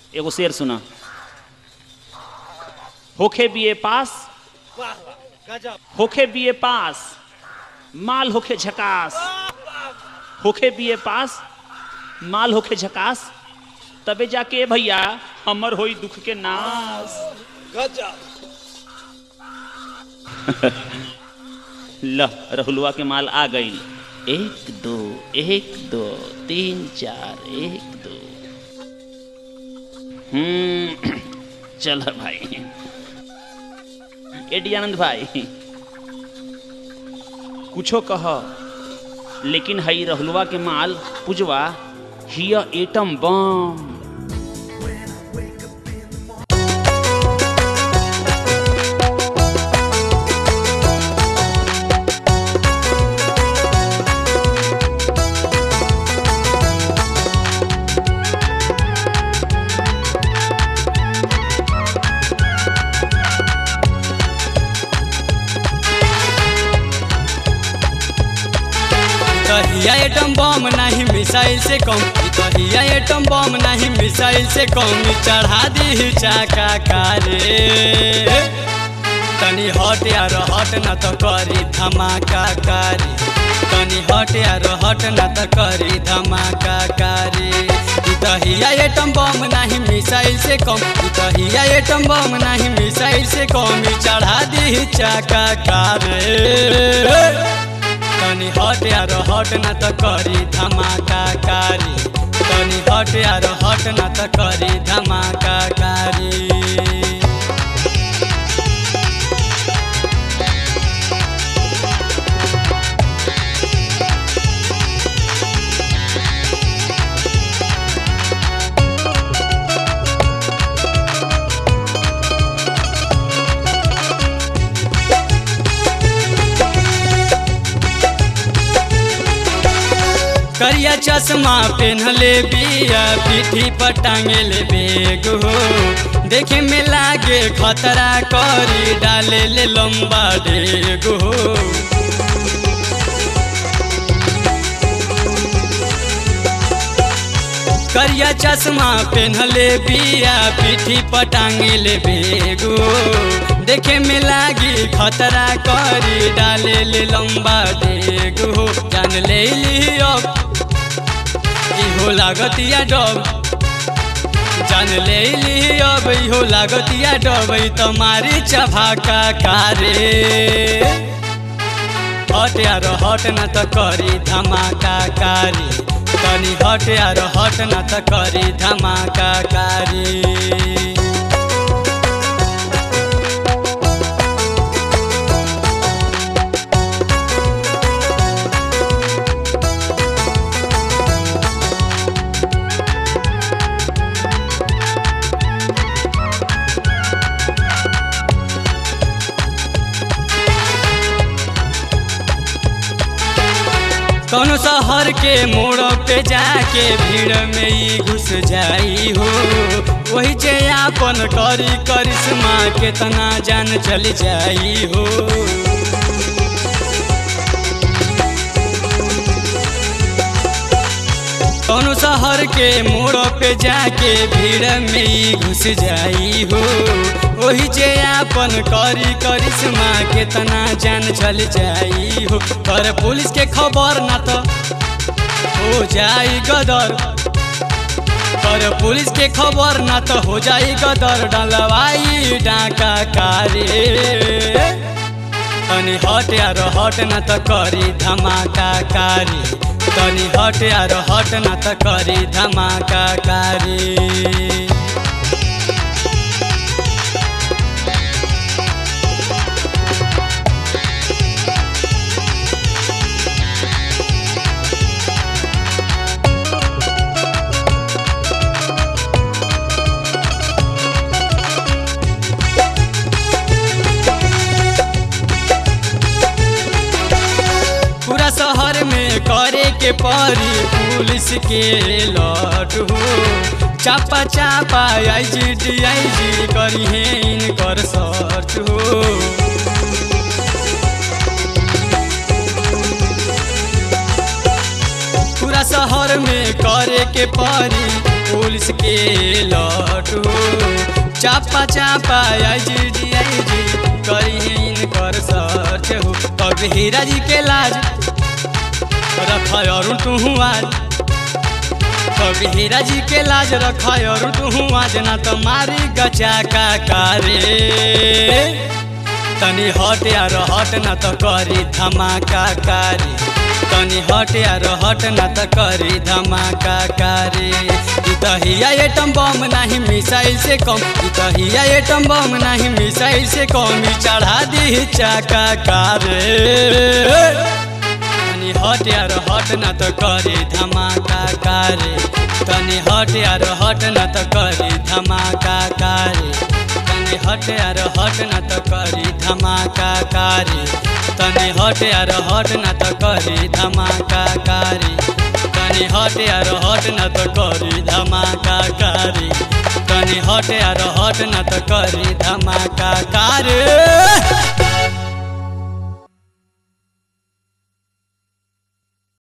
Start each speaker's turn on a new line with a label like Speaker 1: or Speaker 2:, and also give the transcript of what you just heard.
Speaker 1: एगो शेर सुना होखे बीए पास
Speaker 2: वाह वाह गजब
Speaker 1: होखे बीए पास माल होखे झकास होखे बीए पास माल होखे झकास तबे जाके भैया हमर होई दुख के नाश
Speaker 2: गजब
Speaker 1: ल रहुलवा के माल आ गई एक दो एक दो तीन चार एक दो हम्म चल भाई एडी आनंद भाई कुछो कह लेकिन हई रहुलवा के माल पुजवा हिया एटम बम
Speaker 3: कहिया एटम बम नहीं मिसाइल से कम ई कहिया एटम बम नहीं मिसाइल से कम ई चढ़ा दी चाका कारे तनी हट यार हट न तो करी धमाका कारी तनी हट यार हट न तो करी धमाका कारी ई कहिया एटम बम नहीं मिसाइल से कम ई कहिया एटम बम नहीं मिसाइल से कम ई चढ़ा दी चाका कारे तनी हट यार हट न त करी धमाका कारी तनी हट यार हट न त करी धमाका कारी करिया चश्मा पेन्हले बिया पीठी पर टांगेले बेग हो देखे में लागे खतरा करी डाले ले लंबा डेग हो करिया चश्मा पेन्हले बिया पीठी पर टांगेले बेग हो देखे में लागी खतरा करी डाले ले लंबा डेग हो जान ले ली अब इहो लागतिया डब जान ले ली अब इहो लागतिया डब ई तुम्हारी चभाका कारे हट यार हट न त करी धमाका कारी तनी हट यार हट न त करी धमाका कारी कौन शहर के मोड़ पे जाके भीड़ में ही घुस जाई हो वही जे आपन करी करिश्मा केतना जान चल जाई हो कौन शहर के मोड़ पे जाके भीड़ में ही घुस जाई हो वही जे आपन करी करिश्मा केतना जान चल जाई हो पर पुलिस के खबर ना तो हो जाई गदर पर पुलिस के खबर ना तो हो जाई गदर डलवाई डाका कारे तनी हट यार हट न त करी धमाका कारी तनी हट यार हट न त करी धमाका कारी पूरा शहर में करे के परी पुलिस के लट हो चापा चापा आई जी डी आई जी करी है इनकर सर्च हो पूरा शहर में करे के परी पुलिस के लट हो चापा चापा आई जी डी आई जी करी इनकर सर्च हो अब हीरा जी के लाज रख और तू आज कभी हीरा जी के लाज रख और तू आज ना तो मारी गचा का कारे तनी हट यार हट ना तो करी धमाका कारी तनी हट यार हट ना तो करी धमाका कारी ई तो हिया एटम बम नहीं मिसाइल से कम ई तो हिया एटम बम नहीं मिसाइल से कम ई चढ़ा दी चाका कारे तनी हट यार हट न त करी धमाका कारे तनी हट यार हट न त करी धमाका कारे तनी हट यार हट न त करी धमाका कारे तनी हट यार हट न त करी धमाका कारे तनी हट यार हट न त करी धमाका कारे तनी हट यार हट न त करी धमाका कारे